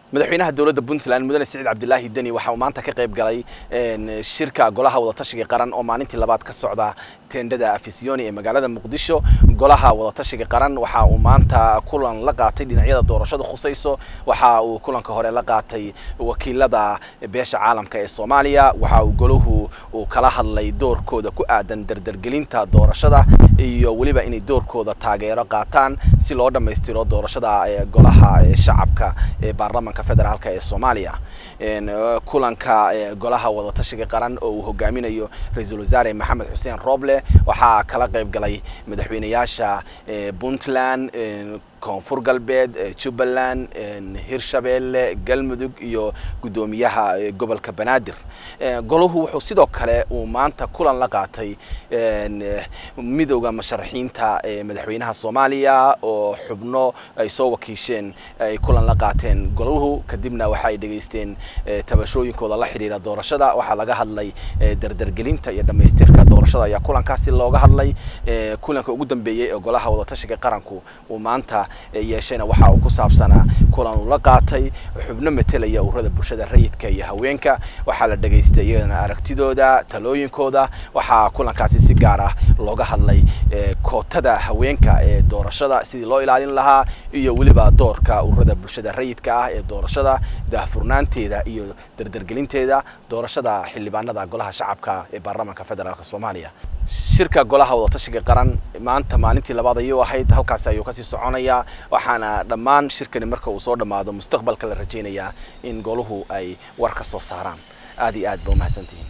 madaxweynaha dowladda puntland mudane siciid cabdilaahi deni waxa uu maanta ka qayb galay shirka golaha wadatashiga qaran oo maalintii labaad ka socda teendhada afisiyoni ee magaalada muqdisho golaha wadatashiga qaran waxa uu maanta kulan la qaatay dhinacyada doorashada khusayso waxa uu kulanka hore la qaatay wakiilada beesha caalamka ee soomaaliya waxa uu golahu uu kala hadlay doorkooda ku aadan dardargelinta doorashada iyo weliba inay doorkooda taageero qaataan si loo dhammaystiro doorashada golaha shacabka ee baarlamanka federaalka ee soomaaliya kulanka golaha wadatashiga qaran oo uu hogaaminayo ra-iisul wasaare maxamed xuseen roble waxaa kala qayb galay madaxweynayaasha puntland koonfur galbeed jubbaland hirshabeelle galmudug iyo guddoomiyaha gobolka banaadir golahu wuxuu sidoo kale uu maanta kulan la qaatay midowda musharaxiinta madaxweynaha soomaaliya oo xubno ay soo wakiisheen ay kulan la qaateen golahu kadibna waxa ay dhegaysteen tabashooyinkooda la xiriira doorashada waxaa laga hadlay dardargelinta iyo dhammaystirka doorashada ayaa kulankaasi looga hadlay kulanka ugu dambeeyey ee golaha wadatashiga qaranku uu maanta yeeshayna waxa uu ku saabsanaa kulan uu la qaatay xubno metelaya ururada bulshada rayidka iyo haweenka waxaa la dhegaystay iyadana aragtidooda talooyinkooda waxaa kulankaasi si gaar ah looga hadlay kootada haweenka ee doorashada sidii loo ilaalin lahaa iyo weliba doorka ururada bulshada rayidka ah ee doorashada daahfurnaanteeda iyo dardargelinteeda doorashada xildhibaanada golaha shacabka ee baarlamaanka federaalk soomaaliya shirka golaha wadatashiga qaran maanta maalintii labaad ayuu ahayd halkaasi ayuu kasii soconayaa waxaana dhammaan shirkani marka uu soo dhammaado mustaqbalka la rajaynayaa in goluhu ay war ka soo saaraan aad iyo aad ba umahadsantihiin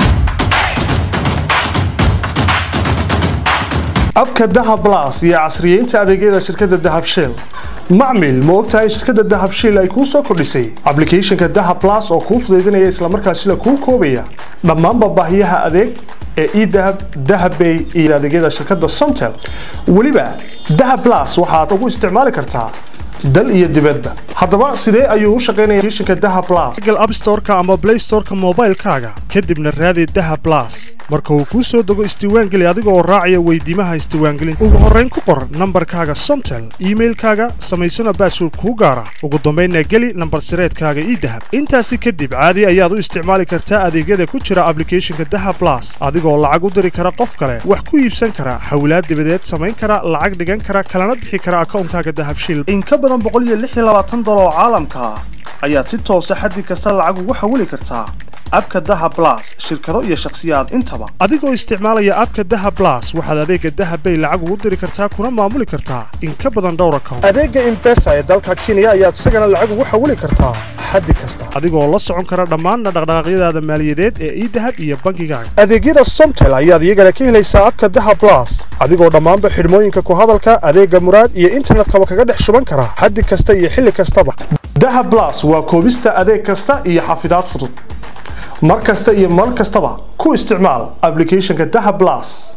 abka dahab las iyo casriyeynta adeegyada shirkadda dahab shell macmil ma ogtahay shirkadda dahab shell ay kuu soo kordhisay ablicathonka dahab las oo kuu fudaydinaya islamarkaasina kuu koobaya dhammaanba baahiyaha adeeg ee edahab dahabbay iyo adeegyada shirkadda somtel weliba dahab las waxaad ugu isticmaali kartaa dal iyo dibadba haddaba sidee ayuu u shaqaynaya applicationka dahab plus google app store-ka ama play store-ka moobaylkaaga kadibna raadi dahab plus marka uu kuu soo dego isdiiwaangeli adiga oo raacaya weydiimaha isdiiwaangelinta ugu horrayn ku qor nambarkaaga somtel iimailkaaga samaysana baasword kuu gaara ugu dambaynna geli nambar sireedkaaga idahab intaasi kadib caadi ayaad u isticmaali kartaa adeegyada ku jira ablicathonka dahab plus adigoo lacag u diri kara qof kale wax ku iibsan kara hawlaad dibadeed samayn kara lacag dhigan kara kalana bixi kara akawnkaaga dahabshil dolar oo caalamka ah ayaad si toosa xaddi kasta lacag ugu xawili kartaa abka dahab las shirkado iyo shakhsiyaad intaba adigoo isticmaalaya abka dahab las waxaad adeega dahabbay lacag ugu diri kartaa kuna maamuli kartaa in ka badan dhowr account adeega imbesa ee dalka kenya ayaad isagana lacag ugu xawili kartaa xaddi kasta adigoo la socon kara dhammaanna dhaqdhaqaaqyadaada maaliyadeed ee idahab iyo bankigaaga adeegyada somtel ayaad iyagana ka helaysaa abka dahab las adigoo dhammaanba xidhmooyinka ku hadalka adeega muraad iyo internetkaba kaga dhex shuban kara xaddi kasta iyo xilli kastaba dahab las waa koobista adeeg kasta iyo xafidaad fudud mar kasta iyo mar kastaba ku isticmaal ablicathonka dahab las